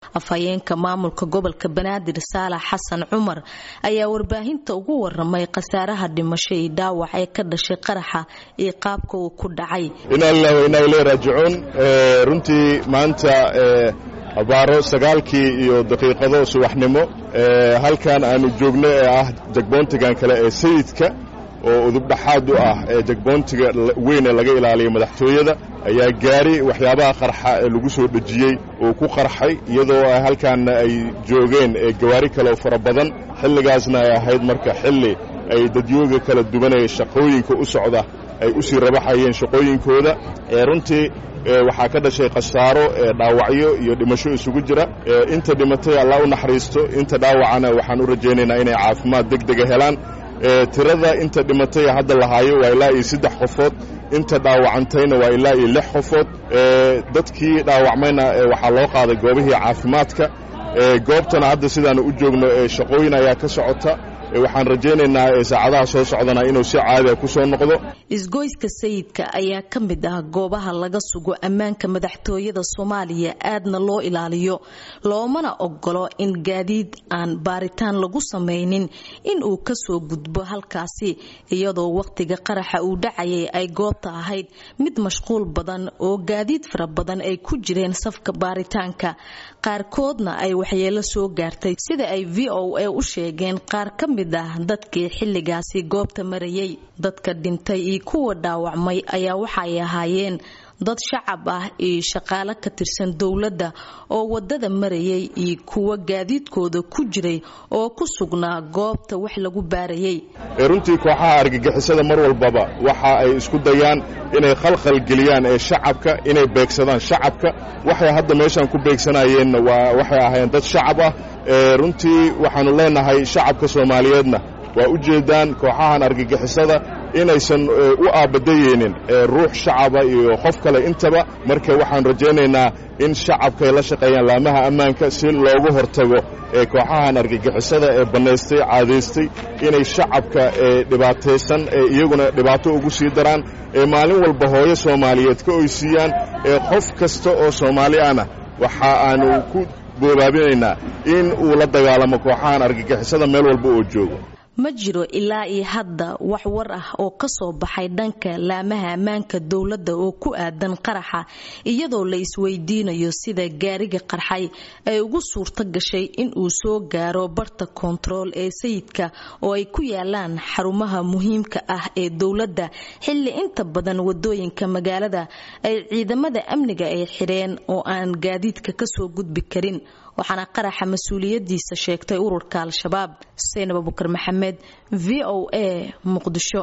afhayeenka maamulka gobolka banaadir saalax xasan cumar ayaa warbaahinta ugu waramay khasaaraha dhimasho iyo dhaawac ee ka dhashay qaraxa iyo qaabka uu ku dhacay inaa lilah wa inaa ileyh raajicuun runtii maanta abaaro sagaalkii iyo daqiiqado subaxnimo halkan aanu joogno ee ah jagboontigan kale ee sayidka oo udubdhaxaad u ah ee jagboontiga weyn ee laga ilaaliya madaxtooyada ayaa gaari waxyaabaha qarxa ee lagu soo dhejiyey uu ku qarxay iyadoo halkaanna ay joogeen gawaari kale oo fara badan xilligaasna ay ahayd marka xilli ay dadyooga kala duwanaya shaqooyinka u socda ay u sii rabaxayeen shaqooyinkooda runtii waxaa ka dhashay khasaaro dhaawacyo iyo dhimasho isugu jira inta dhimatay allah u naxariisto inta dhaawacana waxaan u rajaynaynaa inay caafimaad deg dega helaan tirada inta dhimatay hadda lahaayo waa ilaa iyo saddex qofood inta dhaawacantayna waa ilaa iyo lix qofood dadkii dhaawacmayna waxaa loo qaaday goobihii caafimaadka goobtana hadda sidaanu u joogno shaqooyin ayaa ka socota waxaan rajaynaynaa saacadaha soo socdana inuu si caadiga ku soo noqdo isgoyska sayidka ayaa ka mid ah goobaha laga sugo ammaanka madaxtooyada soomaaliya aadna loo ilaaliyo loomana ogolo in gaadiid aan baaritaan lagu samaynin in uu kasoo gudbo halkaasi iyadoo wakhtiga qaraxa uu dhacayay ay goobta ahayd mid mashquul badan oo gaadiid fara badan ay ku jireen safka baaritaanka qaarkoodna ay waxyeelo soo gaartay sida ay v o a u sheegeen qaar ka mid ah dadkii xilligaasi goobta marayay dadka dhintay iyo kuwa dhaawacmay ayaa waxay ahaayeen dad shacab ah iyo shaqaalo ka tirsan dowladda oo wadada marayay iyo kuwa gaadiidkooda ku jiray oo ku sugnaa goobta wax lagu baarayay runtii kooxaha argagixisada mar walbaba waxa ay isku dayaan inay khalkhal geliyaan ee shacabka inay beegsadaan shacabka waxay hadda meeshaan ku beegsanayeenna waa waxay ahaayeen dad shacab ah runtii waxaannu leenahay shacabka soomaaliyeedna waa u jeedaan kooxahan argagixisada inaysan u aabadayeynin ruux shacaba iyo qof kale intaba marka waxaan rajaynaynaa in shacabkaay la shaqeeyaan laamaha ammaanka si loogu hortago ee kooxahan argagixisada ee bannaystay caadaystay inay shacabka dhibaataysan ee iyaguna dhibaato ugu sii daraan ee maalin walba hooyo soomaaliyeed ka oysiiyaan ee qof kasta oo soomaali ahna waxa aanu ku boobaabinaynaa in uu la dagaalamo kooxahan argagixisada meel walba oo joogo ma jiro ilaa iyo hadda wax war ah oo ka soo baxay dhanka laamaha ammaanka dowladda oo ku aadan qaraxa iyadoo la isweydiinayo sida gaariga qarxay ay ugu suurto gashay in uu soo gaaro barta koontarool ee sayidka oo ay ku yaalaan xarumaha muhiimka ah ee dowladda xilli inta badan wadooyinka magaalada ay ciidamada amniga ay xidheen oo aan gaadiidka kasoo gudbi karin waxaana qaraxa mas-uuliyadiisa sheegtay ururka al-shabaab seynab abukar maxamed v o a muqdisho